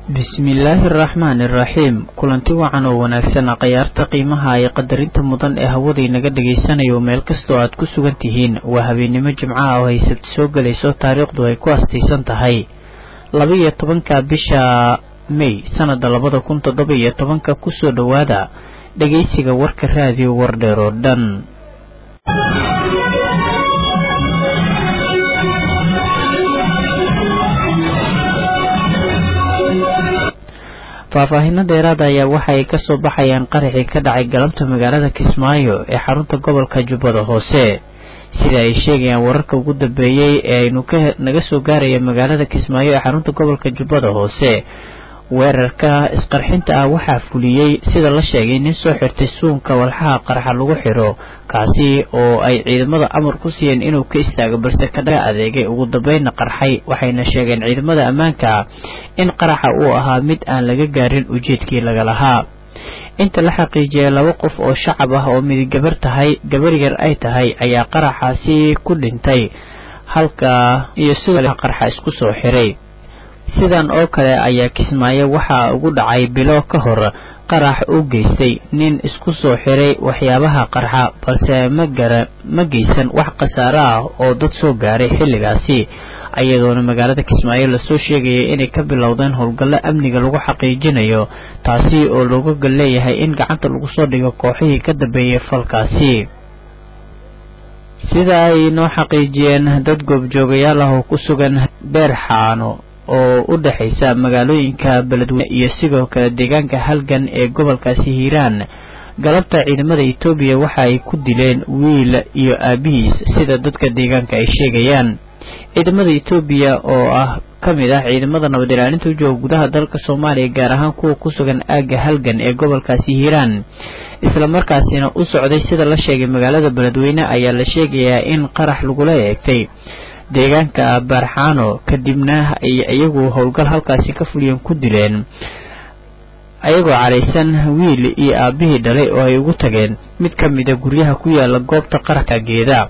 bismillaahi araxmaani iraxiim kulanti wacan oo wanaagsan khayaarta qiimaha iyo qadarinta mudan ee hawada inaga dhagaysanayo meel kastoo aad ku sugan tihiin waa habeennimo jimcaha oo ay sabti soo gelayso taariikhdu ay ku astaysan tahay laba-iyo tobanka bisha may sanada labada kun toddoba iyo tobanka kusoo dhowaada dhagaysiga warka raadiyo wardheer oo dhan faahfaahinno dheeraada ayaa waxa ay kasoo baxayaan qaraxii ka dhacay galabta magaalada kismaayo ee xarunta gobolka jubbada hoose sida ay sheegayaan wararka ugu dambeeyey ee aynu ka naga soo gaaraya magaalada kismaayo ee xarunta gobolka jubbada hoose weerarka isqarxinta ah waxaa fuliyey sida la sheegay nin soo xirtay suunka walxaha qarxa lagu xidho kaasi oo ay ciidamada amar ku siiyeen inuu ka istaago balse kadhaga adeegay ugu dambeynna qarxay waxayna sheegeen ciidamada ammaanka in qaraxa uu ahaa mid aan laga gaarin ujeedkii laga lahaa inta la xaqiijiyay laba qof oo shacab ah oo midig gabar tahay gabar yar ay tahay ayaa qaraxaasi ku dhintay halka iyo sidoo qarxa isku soo xiray sidan oo kale ayaa kismaayo waxaa ugu dhacay bilo ka hor qarax u geystay nin isku soo xiray waxyaabaha qarxa balse magara ma geysan wax khasaare ah oo dad soo gaaray xilligaasi ayadoona magaalada kismaayo lasoo sheegayay inay ka bilowdeen howlgallo amniga lagu xaqiijinayo taasi oo looga gal leeyahay in gacanta lagu soo dhigo kooxihii ka dambeeyay falkaasi sida ay noo xaqiijiyeen dad goobjoogayaal ah oo ku sugan beer xaano oo u dhexaysa magaalooyinka beledweyne iyo sidoo kale deegaanka halgan ee gobolkaasi hiiraan galabta ciidamada etoobiya waxa ay ku dileen wiil iyo aabihiis sida dadka deegaanka ay sheegayaan ciidamada etoobiya oo ah ka mid ah ciidamada nabad ilaalinta u jooga gudaha dalka soomaaliya gaar ahaan kuwa ku sugan aagga halgan ee gobolkaasi hiiraan islamarkaasina u socday sida la sheegay magaalada beledweyne ayaa la sheegayaa in qarax lagula eegtay deegaanka baarxaano kadibna ay iyagu howlgal halkaasi ka fuliyeen ku dileen ayagoo caraysan wiil iyo aabihii dhalay oo ay ugu tageen mid ka mida guryaha ku yaala goobta qaraxka geeda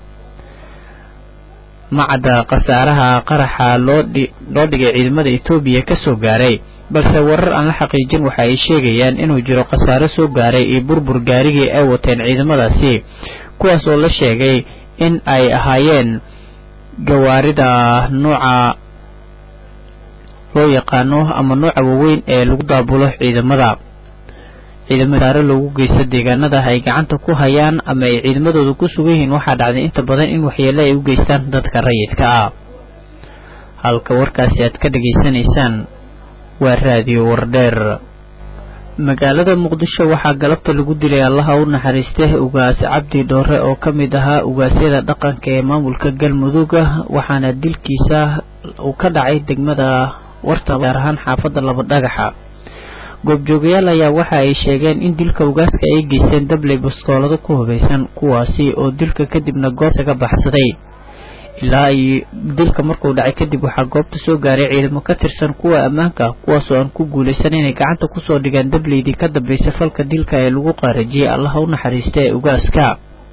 macadda khasaaraha qaraxa loo loo dhigay ciidamada etoobiya kasoo gaaray balse warar aan la xaqiijin waxa ay sheegayaan inuu jiro khasaaro soo gaaray iyo burbur gaarigii ay wateen ciidamadaasi kuwaas oo la sheegay in ay ahaayeen gawaarida nooca loo yaqaano ama nooca waaweyn ee lagu daabulo ciidamada ciidamada saare loogu geysto deegaanada ay gacanta ku hayaan ama ay ciidamadooda ku sugan yihiin waxaa dhacday inta badan in waxyeele ay u geystaan dadka rayidka ah halka warkaasi aad ka dhageysanaysaan waa raadiyo wardheer magaalada muqdisho waxaa galabta lagu dilay allaha u naxariistay ugaas cabdi dhoore oo ka mid ahaa ugaasyada dhaqanka ee maamulka galmudugga waxaana dilkiisa uu ka dhacay degmada warta gaar ahaan xaafadda laba dhagaxa goobjoogayaal ayaa waxa ay sheegeen in dilka ugaaska ay geysteen dabley baskoolado ku hubaysan kuwaasi oo dilka kadibna goobta ka baxsaday ilaa ay dilka markuu dhacay kadib waxaa goobta soo gaaray ciidamo ka tirsan kuwa ammaanka kuwaasoo aan ku guulaysan inay gacanta kusoo dhigaan dableydii ka dambeysay falka dilka ee lagu qaarajiyey allaha u naxariista ee ugaaska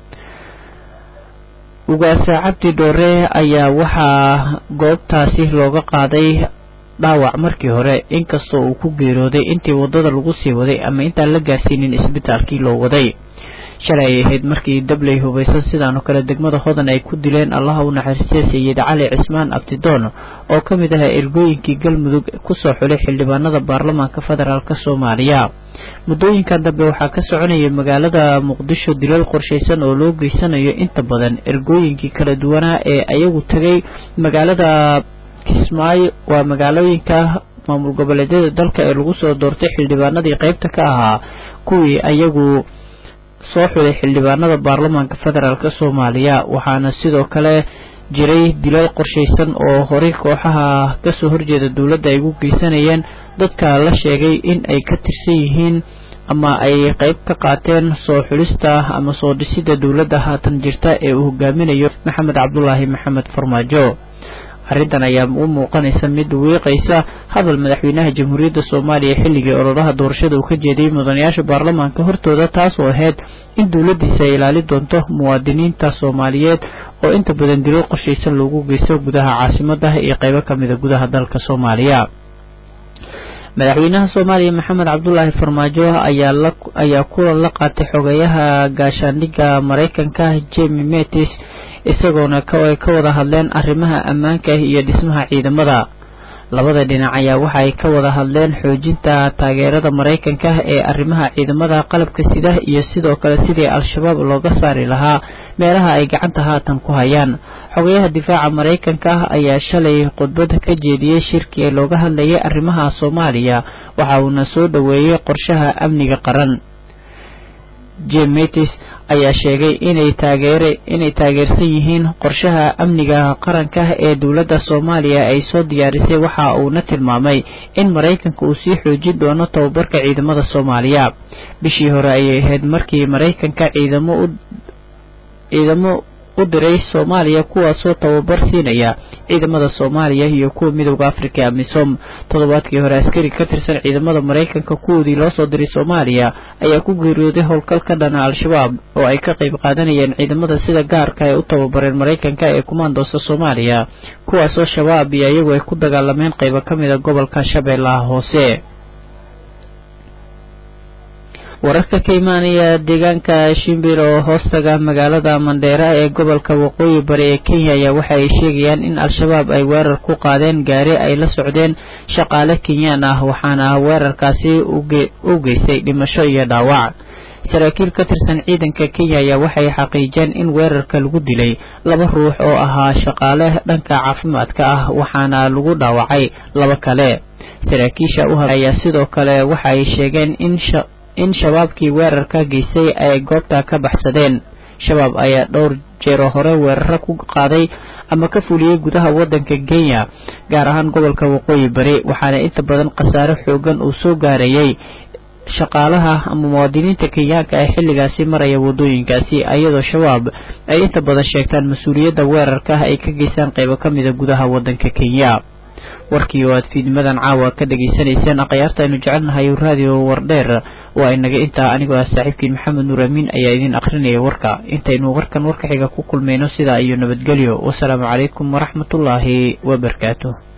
ugaasa cabdi dhoore ayaa waxaa goobtaasi looga qaaday dhaawac markii hore inkastoo uu ku geerooday intii waddada lagu sii waday ama intaan la gaarsiinin isbitaalkii loo waday shalay ay ahayd markii dabley hubaysan sidaanoo kale degmada hodan ay ku dileen allaha u naxariistay sayid cali cismaan abdidoon oo ka mid ahaa ergooyinkii galmudug kusoo xulay xildhibaanada baarlamaanka federaalk soomaaliya muddooyinkan dambe waxaa ka soconaya magaalada muqdisho dilal qorshaysan oo loo geysanayo inta badan ergooyinkii kala duwanaa ee ayagu tegay magaalada kismaayo waa magaalooyinka maamul goboleedyada dalka ee lagu soo doortay xildhibaanadii qaybta ka ahaa kuwii ayagu soo xulay xildhibaanada baarlamaanka federaalk soomaaliya waxaana sidoo kale jiray dilal qorshaysan oo horey kooxaha kasoo horjeeda dowladda ay ugu geysanayeen dadka la sheegay in ay ka tirsan yihiin ama ay qayb ka qaateen soo xulista ama soo dhisida dowladda haatan jirta ee uu hogaaminayo maxamed cabdulaahi maxamed farmaajo arrintan ayaa u muuqanaysa mid wiiqaysa hadal madaxweynaha jamhuuriyadda soomaaliya xilligii ololaha doorashada uu ka jeediyey mudanayaasha baarlamaanka hortooda taas oo ahayd in dowladdiisa ay ilaali doonto muwaadiniinta soomaaliyeed oo inta badan dilo qorshaysan loogu geysto gudaha caasimadaha iyo qaybo ka mida gudaha dalka soomaaliya madaxweynaha soomaaliya maxamed cabdulaahi farmaajo ayaa kulan la qaatay xogeyaha gaashaandhigga maraykanka jemi metis isagoona ay ka wada hadleen arrimaha ammaanka iyo dhismaha ciidamada labada dhinac ayaa waxa ay ka wada hadleen xoojinta taageerada maraykanka ee arrimaha ciidamada qalabka sida iyo sidoo kale sidii al-shabaab looga saari lahaa meelaha ay gacanta haatan ku hayaan xogayaha difaaca maraykanka ayaa shalay khudbad ka jeediyey shirki ee looga hadlayay arrimaha soomaaliya waxa uuna soo dhoweeyey qorshaha amniga qaran jim metis ayaa sheegay inay taageere inay taageersan yihiin qorshaha amniga qaranka ee dowladda soomaaliya ay soo diyaarisay waxa uuna tilmaamay in maraykanka uu sii xoojin doono tababarka ciidamada soomaaliya bishii hore ayay ahayd markii maraykanka ciidamo u ciidamo u diray soomaaliya kuwaasoo tababar siinaya ciidamada soomaaliya iyo kuwa midooda afrika ee amisom toddobaadkii hore askari ka tirsan ciidamada maraykanka kuwoodii loo soo diray soomaaliya ayaa ku geeriyooday howlgal ka dhana al-shabaab oo ay ka qayb qaadanayeen ciidamada sida gaarka ay u tababareen maraykanka ee kumaandoosta soomaaliya kuwaasoo shabaab iyo iyagu ay ku dagaalameen qaybo ka mida gobolka shabeellaha hoose wararka ka imaanaya deegaanka shimbir oo hoostaga magaalada mandheera ee gobolka waqooyi bari ee kenya ayaa waxa ay sheegayaan in al-shabaab ay weerar ku qaadeen gaari ay la socdeen shaqaale kenyaan ah waxaana weerarkaasi u geystay dhimasho iyo dhaawac saraakiil ka tirsan ciidanka kenya ayaa waxay xaqiijeen in weerarka lagu dilay laba ruux oo ahaa shaqaale dhanka caafimaadka ah waxaana lagu dhaawacay laba kale saraakiisha u ayaa sidoo kale waxa ay sheegeen in in shabaabkii weerarka geystay ay goobta ka baxsadeen shabaab ayaa dhowr jeero hore weeraro ku qaaday ama ka fuliyey gudaha waddanka kenya gaar ahaan gobolka waqooyi bari waxaana inta badan khasaare xoogan uu soo gaarayay shaqaalaha ama muwaadiniinta kenyaanka ee xilligaasi maraya waddooyinkaasi iyadoo shabaab ay inta badan sheegtaan mas-uuliyadda weerarka ay ka geystaan qaybo ka mida gudaha waddanka kenya warkii oo aad fiidnimadan caawa ka dhegaysanayseen akhyaarta aynu jecelnahay raadiyo wardheer waa inaga intaa anigoo ah saaxiibkiin maxamed nuur amiin ayaa idin akhrinaya warka intaynu warkan warka xiga ku kulmayno sidaa iyo nabadgelyo wasalaamu calaykum waraxmatullaahi wabarakaatu